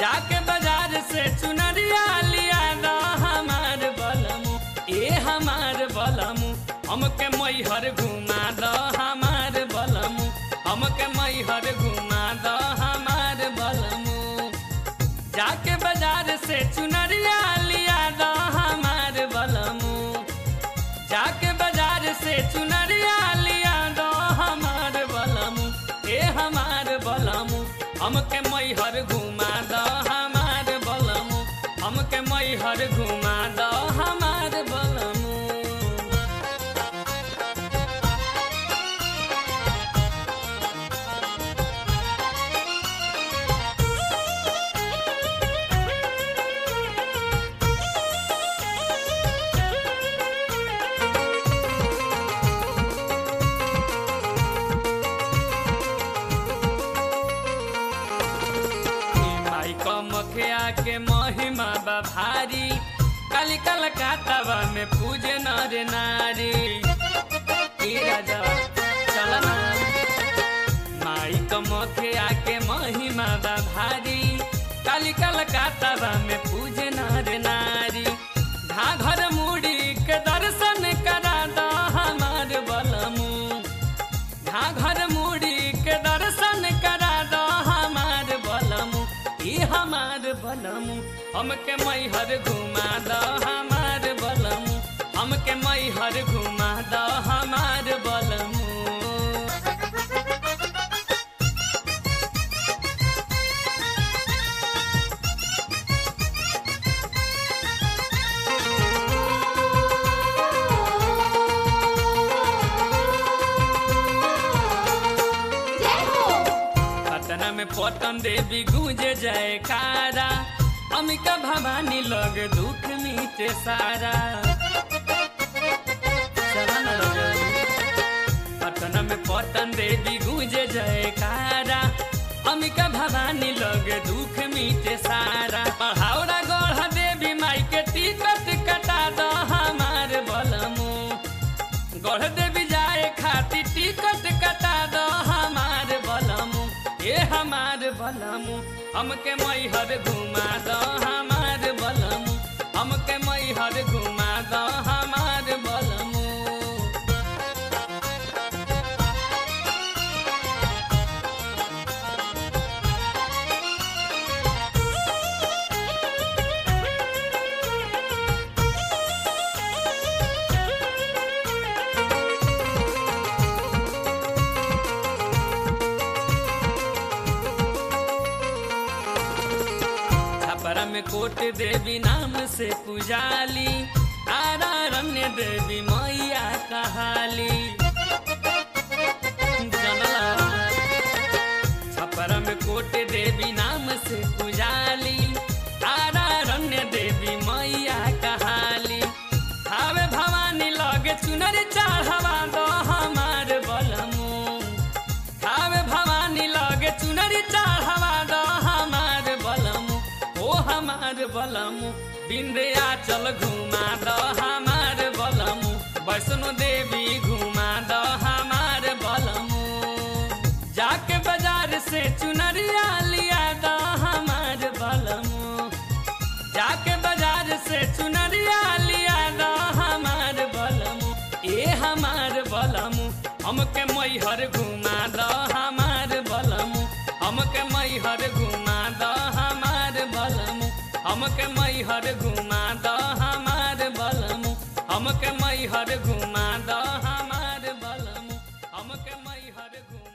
जाके बाजार से चुनरिया लिया दा हमार बलमु ए हमार बलमु हमके मैहर घुमा द हमार बलमु हमके मैहर घुमा द हमार बलमु जाके बाजार से चुनरिया लिया दा हमार बलमु जाके बाजार से चुनरिया लिया दो हमार बलमु ए हमार बलमु हमके मैहर घुमा दो हमार बलमु हमके मैहर घुमा दो हमार बलमु माई कमखिया के महिमा बा भारी काली कलकत्ता में पूजे नर नारी ई राजा चल ना माई कमखिया के महिमा बा भारी काली कलकत्ता में पूजे नर नारी घाघर मुड़ी के दर्शन करा दा हमार बलमू घाघर मुड़ी के दर्शन करा दो हमार बलमु ई हमार बलमु हमके मैहर घुमा दो हमार बलमु हमके मैहर घुमा दो हमार बलमु जय हो पटना में पटन देवी गूंजे जयकारा अमिका भवानी लग दुख मीटे सारा चला ना रजनी। पटना में पटन देवी गूंजे जयकारा अमिका भवानी लग दुख मीटे सारा पहाड़ा गढ़ देवी माई के टिकट कटा दो हमार बलमू गढ़ देवी जाए खातिर टिकट कटा दो हमार बलमू ए हमार बलमू हमके मैहर घुमा दो हमार बलमू हमके मैहर घुमा दो हमार बलमू छपरा में कोट देवी नाम से पुजाली तारा रम्य देवी मैया कहाली जनला छपरा में कोट देवी नाम से पुजाली तारा रम्य देवी मैया कहाली हावे भवानी लगे चुनर चढ़वा दो हमार बलमू हावे भवानी लगे चुनरी चढ़वा दो हमार बलमु ओ हमार बलमु विंध्याचल घुमा दो हमार बलमु वैष्णो देवी घुमा दो हमार बलमु जाके बाजार से चुनरिया लिया दो हमार बलमु जाके बाजार से चुनरिया लिया दो हमार बलमु ए हमार बलमु हमके मैहर घुमा दो हमार बलमु हमके मैहर घुमा दो हमार बलमु हमके मैहर घुमा दो हमार बलमु हमके मैहर घुमा दो हमार बलमु हमके मैहर घुमा